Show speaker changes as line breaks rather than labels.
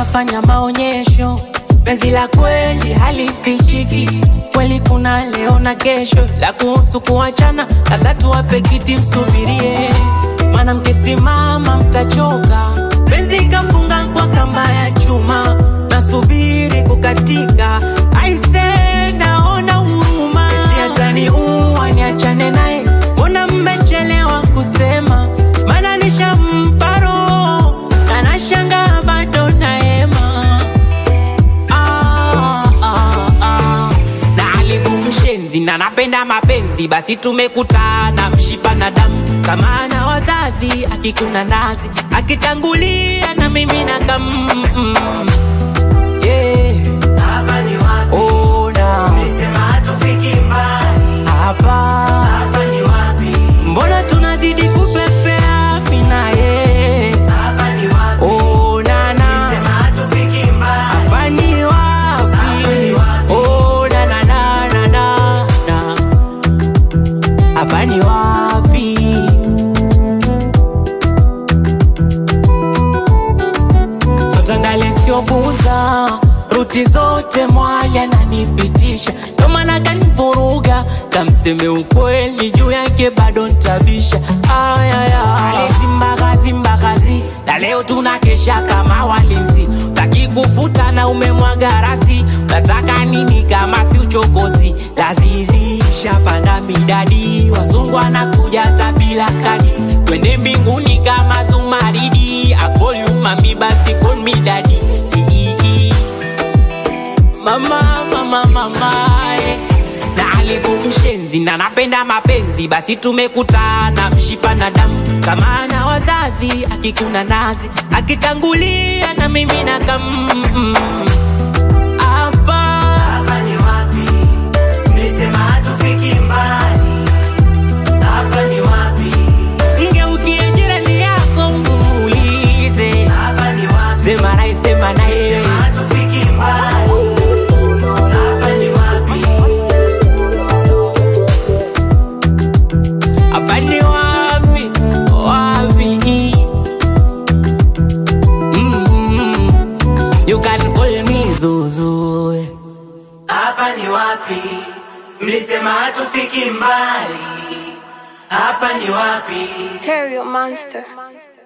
tunafanya maonyesho, penzi la kweli halifichiki, kweli kuna leo na kesho, la kuhusu kuachana, labda tuwape kiti msubirie, mwanamke simama, mtachoka, penzi kafunga kwa kamba ya chuma, nasubiri kukatika, aise, naona huruma, eti ataniua niachane naye, mbona mmechelewa kusema, maana nishampa roho na nashangaa bado naema ah, ah, ah. na alivyomshenzi na napenda mapenzi, basi tumekutana mshipa na damu, kama ana wazazi akikuna nazi akitangulia na mimi na kam yeah.
Hapa ni wapi?
Ona
Ulisema hatufiki mbali.
hapa,
Hapa ni wapi?
mbona tunazidi kupepea mimi na yeye
Hapa ni wapi?
onana
Ulisema hatufiki mbali.
hapa ni wapi?
Hapa ni wapi?
Oh, na, na, na, na, na, na. Hapa ni wapi? Sotangale siobuza ruti zote mwaya nanipitisha, ndo maana kanivuruga, kamseme ukweli juu yake bado ntabisha. Ayaya, zimbagazi mbagazi, na leo tunakesha kama walinzi, utaki kufuta na umemwaga rasi, unataka nini kama si uchokozi? Lazizi shapanda midadi, wazungu wanakuja hata bila kadi, twende mbinguni kama Zumaridi, akolyumami basi kon midadi mama mama mama eh. na alivyomshenzi na napenda mapenzi, basi tumekutana mshipa na damu, kama ana wazazi akikuna nazi akitangulia na mimi na kam hapa
Hapa ni wapi? Ulisema hatufiki mbali. Hapa ni wapi?
ngeukie jirani yako umuulize,
Hapa ni wapi?
sema naye sema naye
Ulisema hatufiki mbali. Hapa ni wapi?
hapa ni wapi wapi mm you can call me Zuzu
Hapa ni wapi? Mlisema hatufiki mbali. Hapa ni wapi?
Terrio Monster.